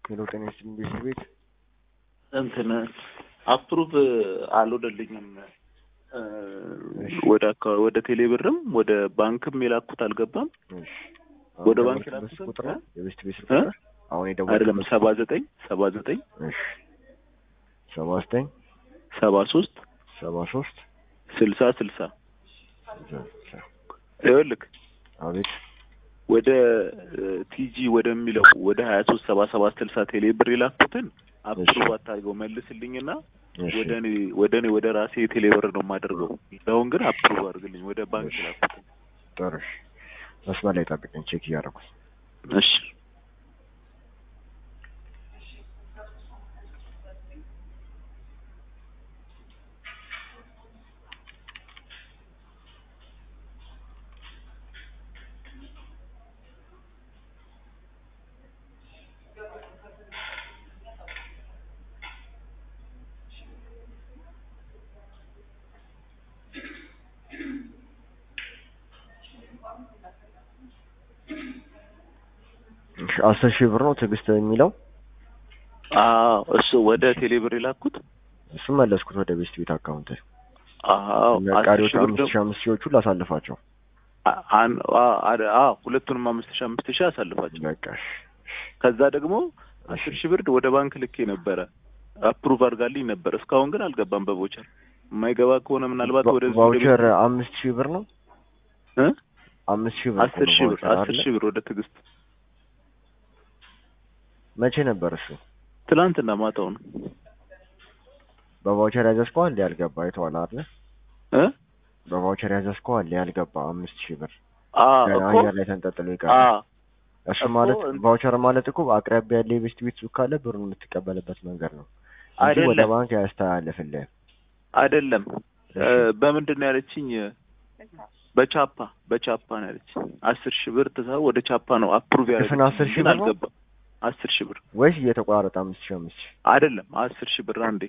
ሄሎ ጤና ይስጥልኝ ቤተሰብ ቤት እንትን አፕሩቭ አልወደልኝም ወደ አካ- ወደ ቴሌብርም ወደ ባንክም የላኩት አልገባም። እሺ ወደ አሁን ባንክ የደወልክበት ላኩት? ቁጥር ነው የቤስት ቤት ስልክ እ? ቁጥር አሁን አይደለም የደወልክበት ሰባ ዘጠኝ ሰባ ዘጠኝ እሺ ሰባ ዘጠኝ ሰባ ሶስት ሰባ ሶስት ስልሳ ስልሳ ይኸውልህ አቤት ወደ ቲጂ ወደሚለው ወደ ሀያ ሶስት ሰባ ሰባት ስልሳ ቴሌ ብር የላኩትን አፕሩቭ አታርገው መልስልኝና እሺ ወደ እኔ ወደ እኔ ወደ ራሴ ቴሌ ብር ነው የማደርገው። አሁን ግን አፕሩቭ አድርግልኝ ወደ ባንክ የላኩትን። ጥሩ እሺ መስመር ላይ ጠብቀኝ ቼክ እያደረኩት እሺ እሺ አስር ሺህ ብር ነው ትዕግስት የሚለው አዎ እሱ ወደ ቴሌ ብር የላኩት እሱ መለስኩት ወደ ቤስት ቤት አካውንት አዎ እና አስር ቀሪዎቹ ሺህ ብር አምስት ሺህ አምስት ሺዎቹ ላሳልፋቸው አ- አን- አ- አ- አዎ ሁለቱንም አምስት ሺህ አምስት ሺህ አሳልፋቸው። በቃ እሺ ከዛ ደግሞ አስር ሺህ ብር ወደ ባንክ ልኬ ነበረ አፕሩቭ አድርጋልኝ ነበር። እስካሁን ግን አልገባም በቮቸር የማይገባ ከሆነ ምናልባት ቫ- ወደ ቫውቸር አምስት ሺህ ብር ነው እ? አምስት ሺህ ብር እኮ አስር ነው ሺህ ብር ቫውቸር አስር አይደለ? ሺህ ብር ወደ ትዕግስት መቼ ነበር እሱ ትላንትና ማታው ነው በቫውቸር ያዘዝከው አለ ያልገባ አይተዋል አይደለ እ? በቫውቸር ያዘዝከው አለ ያልገባ አምስት ሺህ ብር አ ገና እኮ አየር ላይ ተንጠልጥሎ አ ይቀራል እሱ እኮ ማለት እንትን- ቫውቸር ማለት እኮ አቅራቢያ ያለ የቤስት ቤት ሱቅ ካለ ብሩን የምትቀበልበት መንገድ ነው እንጂ ወደ አይደለም ባንክ ያስተላልፍልህ አይደለም እ፣ እሺ። በምንድን ነው ያለችኝ? በቻፓ በቻፓ ነው ያለችኝ። አስር ሺህ ብር ትሳ ወደ ቻፓ ነው አፕሩቭ ድፍን ያደረገችኝ አስር ሺህ ግን ብር ነው? አልገባም። አስር ሺህ ብር ወይስ እየተቆራረጠ አምስት ሺህ አምስት ሺህ አይደለም አስር ሺህ ብር አንዴ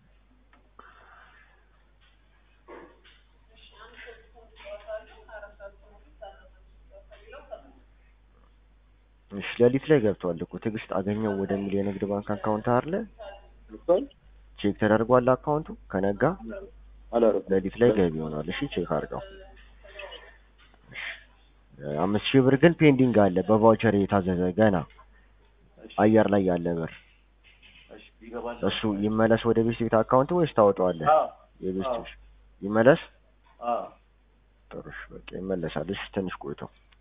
እሺ ሌሊት ላይ ገብቷል እኮ ትዕግስት አገኘው ወደሚል የንግድ ባንክ አካውንት አለ ቼክ ተደርጓል አካውንቱ ከነጋ አላረኩም። ሌሊት ላይ ገቢ ይሆናል እሺ ቼክ አድርገው እሺ። አምስት ሺህ ብር ግን ፔንዲንግ አለ በቫውቸር የታዘዘ ገና አየር ላይ ያለ ብር እሱ ይመለስ ወደ ቤት ቤት አካውንት ወይስ ታወጣዋለህ የቤት ይመለስ ጥሩ እሺ በቃ ይመለሳል እሺ ትንሽ ቆይቶ